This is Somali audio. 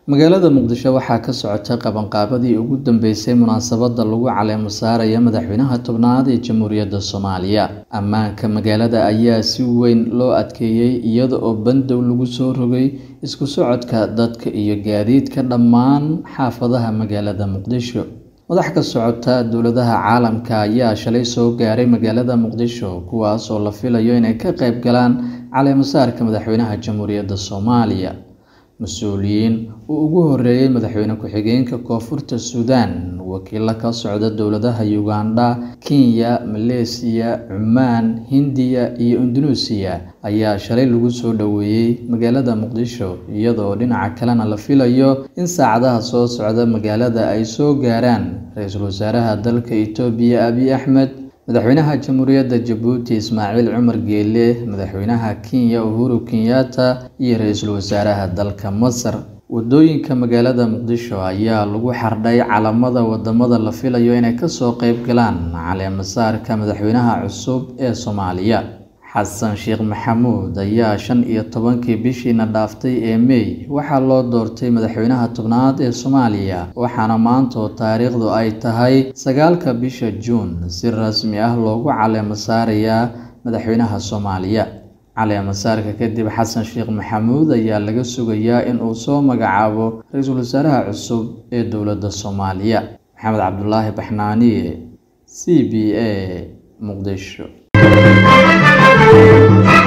magaalada muqdisho waxaa ka socota qabanqaabadii ugu dambeysay munaasabada lagu caleemo saaraya madaxweynaha tobnaad ee jamhuuriyadda soomaaliya ammaanka magaalada ayaa si weyn loo adkeeyey iyada oo bandow lagu soo rogay isku socodka dadka iyo gaadiidka dhammaan xaafadaha magaalada muqdisho madax ka socota dowladaha caalamka ayaa shalay soo gaaray magaalada muqdisho kuwaas oo la filayo inay ka qayb galaan caleemo saarka madaxweynaha jamhuuriyadda soomaaliya mas-uuliyiin uu ugu horeeyey madaxweyne ku-xigeenka koonfurta suudaan wakiilo ka socda dowladaha ugandha kenya maleesiya cumaan hindiya iyo indunuusiya ayaa shalay lagu soo dhoweeyey magaalada muqdisho iyadoo dhinaca kalena la filayo in saacadaha soo socda magaalada ay soo gaaraan ra-iisul wasaaraha dalka itoobiya abiy axmed madaxweynaha jamhuuriyadda jabuuti ismaaciil cumar geele madaxweynaha kenya uhuru kenyatta iyo ra-iisul wasaaraha dalka masar wadooyinka magaalada muqdisho ayaa lagu xardhay calamada wadamada la filayo inay kasoo qeyb galaan caleemo saarka madaxweynaha cusub ee soomaaliya xasan sheekh maxamuud ayaa shan iyo tobankii bishiina dhaaftay ee mey waxaa loo doortay madaxweynaha tobnaad ee soomaaliya waxaana maantoo taariikhdu ay tahay sagaalka bisha juun si rasmi ah loogu caleemo saarayaa madaxweynaha soomaaliya caleemo saarka kadib xasan sheekh maxamuud ayaa laga sugayaa in uu soo magacaabo ra-iisul wasaaraha cusub ee dowladda soomaaliya maxamed cabdulaahi baxnaaniye c b a muqdisho